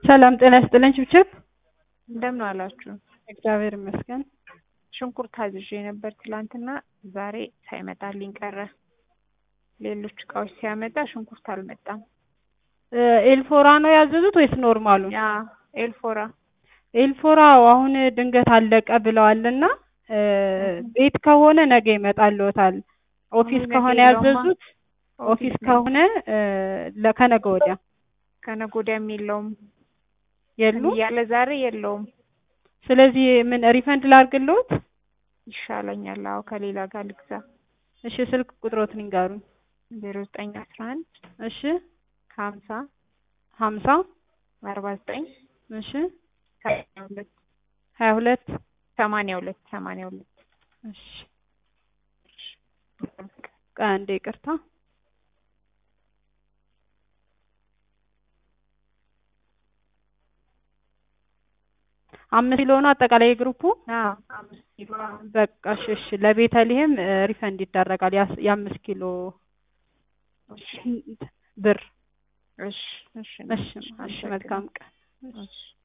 ሰላም ጤና ይስጥልኝ ችብችብ እንደምን አላችሁ? እግዚአብሔር ይመስገን። ሽንኩርት አዝዤ ነበር ትላንትና፣ ዛሬ ሳይመጣልኝ ቀረ። ሌሎች እቃዎች ሲያመጣ ሽንኩርት አልመጣም። እ ኤልፎራ ነው ያዘዙት ወይስ ኖርማሉን? ያ ኤልፎራ ኤልፎራ አሁን ድንገት አለቀ ብለዋልና እ ቤት ከሆነ ነገ ይመጣልዎታል። ኦፊስ ነገ ከሆነ የለውማ። ያዘዙት ኦፊስ ከሆነ እ ለ- ከነገ ወዲያ ከነገ ወዲያም የለውም የሉ። እያለ ዛሬ የለውም። ስለዚህ ምን ሪፈንድ ላድርግልዎት? ይሻለኛል። አዎ ከሌላ ጋር ልግዛ። እሺ ስልክ ቁጥሮትን ይንገሩኝ። ዜሮ ዘጠኝ አስራ አንድ እሺ ከሀምሳ ሀምሳ አርባ ዘጠኝ እሺ ሰማንያ ሁለት ሀያ ሁለት ሰማንያ ሁለት ሰማንያ ሁለት እሺ ቆይ አንዴ ይቅርታ። አምስት ኪሎ ነው አጠቃላይ የግሩፑ። አዎ አምስት ኪሎ በቃ እሺ እሺ ለቤተልሔም እ ሪፈንድ ይደረጋል የአስ- የአምስት ኪሎ እሺ ብር። እሺ እሺ እሺ እሺ መልካም ቀን። እሺ